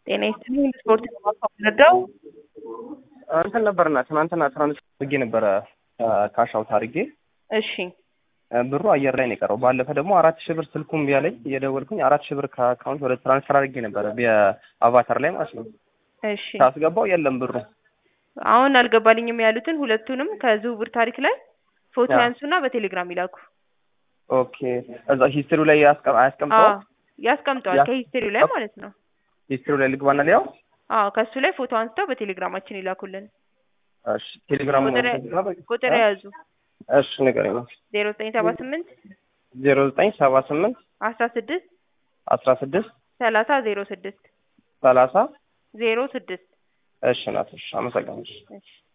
ጤና ይስጥልኝ። ስፖርት ማድረው እንትን ነበርና ትናንትና ትራንስፈር አድርጌ ነበረ ካሽ አውት አድርጌ እሺ ብሩ አየር ላይ ነው የቀረው። ባለፈ ደግሞ አራት ሺህ ብር ስልኩም ቢያለኝ እየደወልኩኝ አራት ሺህ ብር ከአካውንት ወደ ትራንስፈር አድርጌ ነበረ በአቫታር ላይ ማለት ነው። እሺ ሳስገባው የለም ብሩ። አሁን አልገባልኝም ያሉትን ሁለቱንም ከዝውውር ታሪክ ላይ ፎቶ አዎ። ያንሱና በቴሌግራም ይላኩ። ኦኬ እዛ ሂስትሪው ላይ ያስቀ- አያስቀምጠው አዎ ያስቀምጠዋል ያ- ከሂስትሪው ላይ ማለት ነው። ሂስትሪው ላይ ልግባና ሊያው አዎ ከሱ ላይ ፎቶ አንስተው በቴሌግራማችን ይላኩልን። እሺ ቴሌግራም ቁጥር ቁጥር የያዙ እሺ ንገረኝ ዜሮ ዘጠኝ ሰባ ስምንት ዜሮ ዘጠኝ ሰባ ስምንት አስራ ስድስት አስራ ስድስት ሰላሳ ዜሮ ስድስት ሰላሳ ዜሮ ስድስት እሺ ናት እሺ አመሰግናለሁ እሺ